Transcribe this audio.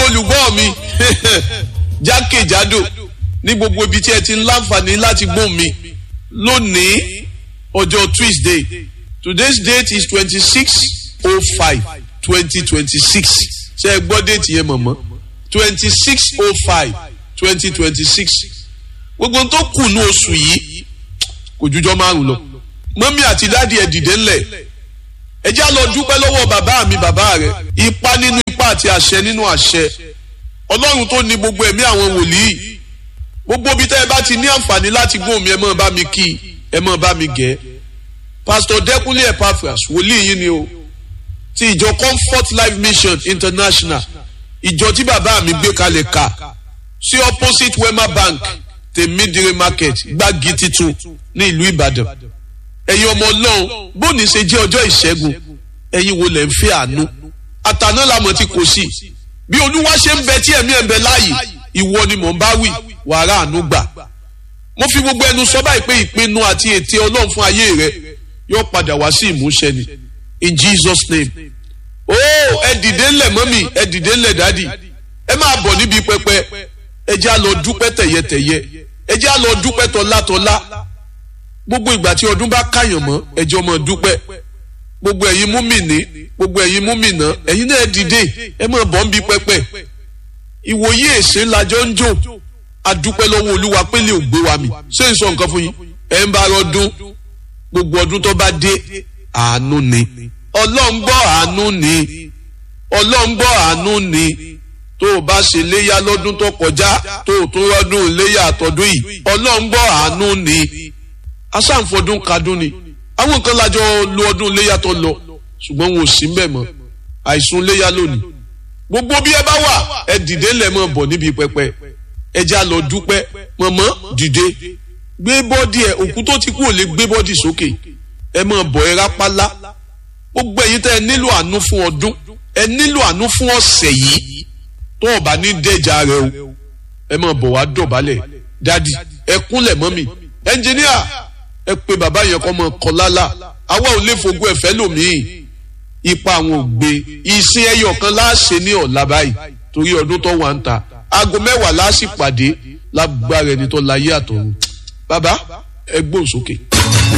olùgbọ́ mi jákèjádò ní gbogbo ibi tí ẹ ti ń láǹfààní láti gbóhùn mi lónìí ọjọ́ Tuesday today's date is twenty six oh five twenty twenty six ṣe é gbọ́ déètì yẹn mọ̀mọ́ twenty six oh five twenty twenty six gbogbo tó kù ní oṣù yìí kò jújọ́ márùn lọ mọ́mí àti dáàdi ẹ̀ dìde ńlẹ̀ ẹ já lọ dúpẹ́ lọ́wọ́ bàbá mi bàbá rẹ̀ ipa nínú ipa àti àṣẹ nínú àṣẹ ọlọ́run tó ní gbogbo ẹ̀mí àwọn wòlíì gbogbo ibi tẹ́ ẹ bá ti ní àǹfààní láti gbóhùn mi ẹ máa bá mi kí ẹ máa bá mi gẹ̀ pásítọ̀ dẹ́kunlé epaphras wòlíì yìí ni o ti ìjọ comfort life mission international ìjọ tí bàbá mi gbé kalẹ̀ ka sí opposite wema bank tèmídìrí market gbági titun ní ìlú ìbàdàn ẹ̀yin ọmọ ọlọ́run bóni ṣe jẹ́ ọjọ́ ìṣẹ́gun ẹ̀yin wo lẹ̀ ń fẹ́ àánú àtàná làmọ̀ tí kò sí bí olúwa ṣe ń bẹ tí ẹ̀mí ẹ̀ ń bẹ láàyè ìwọ ni mò ń bá wí wàrà àánú gbà mo fi gbogbo ẹnu sọ báyìí pé ìpinnu àti ète ọlọ́run fún ayé rẹ yóò padà wá sí ìmúṣẹ ni in Jesus name ó ẹ dìde ńlẹ̀ mọ́mì ẹ dìde ńlẹ̀ dádì ẹ máa bọ̀ níbi pẹpẹ ẹ jẹ́ á lọ dúpẹ́ tẹ̀yẹtẹ̀yẹ ẹ jẹ́ á lọ dúpẹ́ tọ́látọ́lá gbogbo ìgbà tí ọdún bá káyàn mọ́ ẹjọ́ mọ́ dúpẹ́ gbogbo ẹ̀yin múmìnì gbogbo ẹ̀yin múmìnà ẹ̀yin náà dìde ẹ máa bọ̀ níbi pẹpẹ ìwòye èsè lajọ ń jò adúpẹ́ lọ́wọ́ olúwa pé lè gbé wa mi ṣé n sọ nǹkan fún yín ẹ ń bá ọdún gbogbo ọdún tó bá dé àánú ni ọlọ́run gbọ́ àánú ni ọlọ́run gbọ́ àánú ni tó o bá ṣe léyà lọ́dún tó kọjá tó o tún rọ́dún léyà àtọ́dún yìí ọlọ́run gbọ́ àánú ni asáǹfọdún kadún ni àwọn nǹkan lájọ lo ọdún léyà tó lọ ṣùgbọ́n wọn ò sí mbẹ̀ mọ́ àìsùn léyà lónìí gbogbo bí ẹ bá wà ẹ dìde ńlẹ̀ mọ́ bọ̀ níbi pẹpẹ ẹ já lọ dúpẹ́ mọ̀mọ́ dìde gbé bọ́dì ẹ òkú tó ti kú ò lè gbé bọ́dì sókè ẹ mọ̀ bọ̀ ẹ rápálá gbogbo ẹ̀yin tẹ́ ẹ nílò àánú fún ọdún ẹ nílò àánú fún ọ̀sẹ̀ yìí tó o bá ní dẹ́jà rẹ o ẹ mọ̀ bọ̀ wá dọ̀bálẹ̀ dádì ẹ kúnlẹ̀ mọ́ mi ẹnjìníà ẹ pé bàbá yẹn kọ́ mọ kọ́ lálá àwa ò lè fogún ẹ̀fẹ́ lòmíì ipa àwọn ògbé ìsìn ẹyọ kan láàṣẹ ní ọ̀la báyìí torí ọdún tó wà ń ta aago mẹ́wàá láàṣì pàdé lágbára ẹni tó láyé àtọ̀run bàbá ẹ gbóhùn sókè.